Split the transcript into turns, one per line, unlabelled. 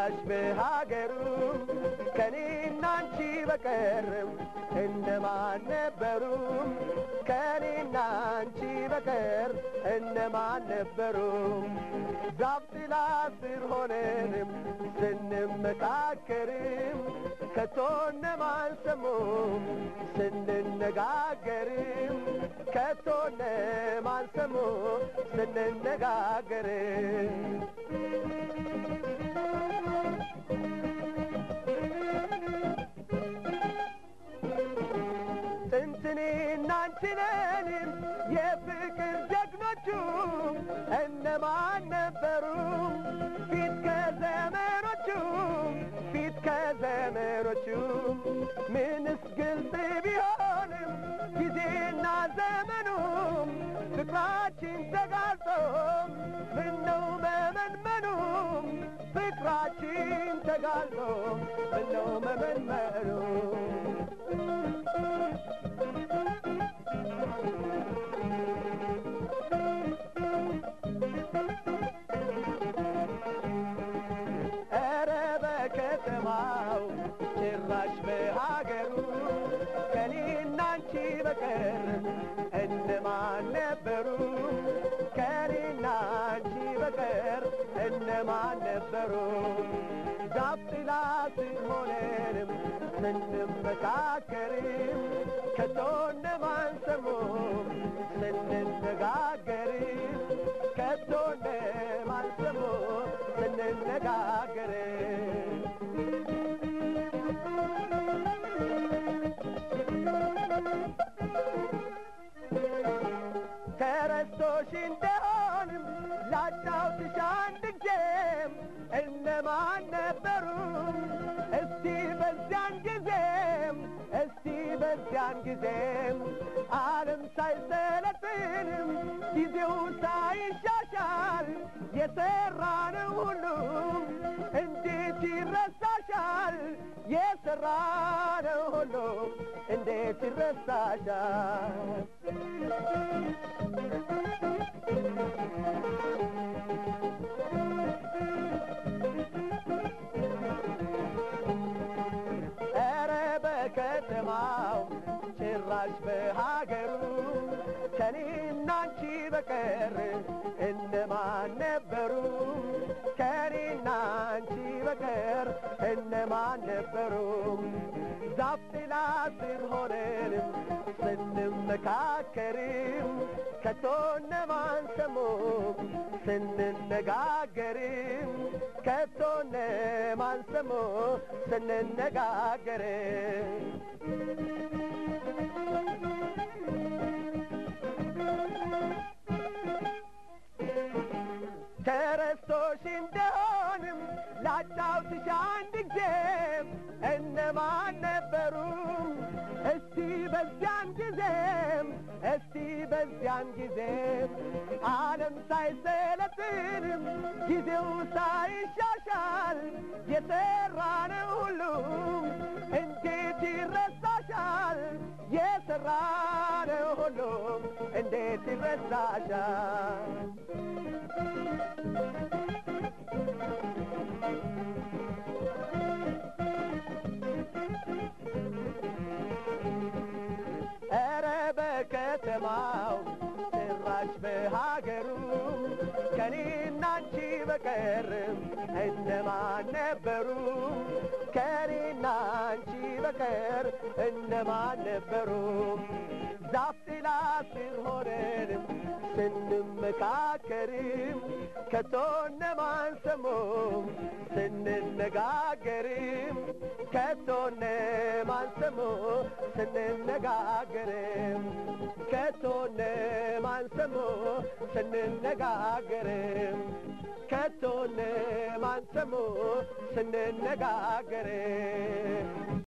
ጭራሽ በሀገሩ ከኔና አንቺ በቀርም እነማን ነበሩ? ከኔና አንቺ በቀር እነማን ነበሩ? ዛፍ ጥላ ስር ሆነንም ስንመካከርም ከቶ እነማን ሰሙም ስንነጋገርም ከቶ እነማን ሰሙ ስንነጋገርም ጥንትኔና አንችነንም የፍቅር ጀግኖቹ እነማን ነበሩ? ፊት ከዘመኖቹ ፊት ከዘመኖቹ ምንስ ግልጽ ቢሆንም ጊዜና ዘመኑም ፍቅራችን ተጋልጦ ምነው መመንመኑም ፍቅራችን ተጋልጦ ምነው መመንመኑ ኧረ በከተማው ጭራሽ በሀገሩ ከኔና አንቺ በቀር እነማን ነበሩ? ከኔና አንቺ በቀር እነማን ነበሩ? ዛፍ ጥላ ስር ሆነንም ስንመካከርም ከቶ እነማን ሰሙ ስንነጋገርም ከቶ እነማን ሰሙ ስንነጋገርም ተረስቶሽ እንደሆንም ላጫውትሽ አንድ ጊዜም እነማን ነበሩ? እስቲ በዚያን ጊዜም እስቲ በዚያን ጊዜም ዓለም ሳይሰለጥንም ጊዜው ሳይሻሻል የሠራነው ሁሉ እንዴት ይረሳሻል? የሠራነው ሁሉ እንዴት ይረሳሻል? ኧረ በከተማው ጭራሽ በሀገሩ ከኔና አንቺ በቀር እነማን ነበሩ? ከኔና አንቺ በቀር እነማን ነበሩ? ዛፍ ጥላ ስር ሆነንም ስንመካከርም ከቶ እነማን ሰሙ ስንነጋገርም ከቶ እነማን ሰሙ ስንነጋገርም ተረስቶሽ እንደሆንም ላጫውትሽ አንድ ጊዜም እነማን ነበሩ? እስቲ በዚያን ጊዜም እስቲ በዚያን ጊዜም ዓለም ሳይሰለጥንም ጊዜው ሳይሻሻል የሠራነው ሁሉ እንዴት ይረሳሻል? የሠራነው ሁሉ እንዴት ይረሳሻል? ኧረ በከተማው ጭራሽ በሀገሩ ከኔና አንቺ በቀርም እነማን ነበሩ? ከኔና አንቺ በቀር እነማን ነበሩ? ዛፍ ጥላ ስር ሆነንም ስንመካከርም ከቶ እነማን ሰሙ ስንነጋገርም ከቶ እነማን ሰሙ ስንነጋገርም ከቶ እነማን ሰሙ ስንነጋገርም ከቶ እነማን ሰሙ ስንነጋገርም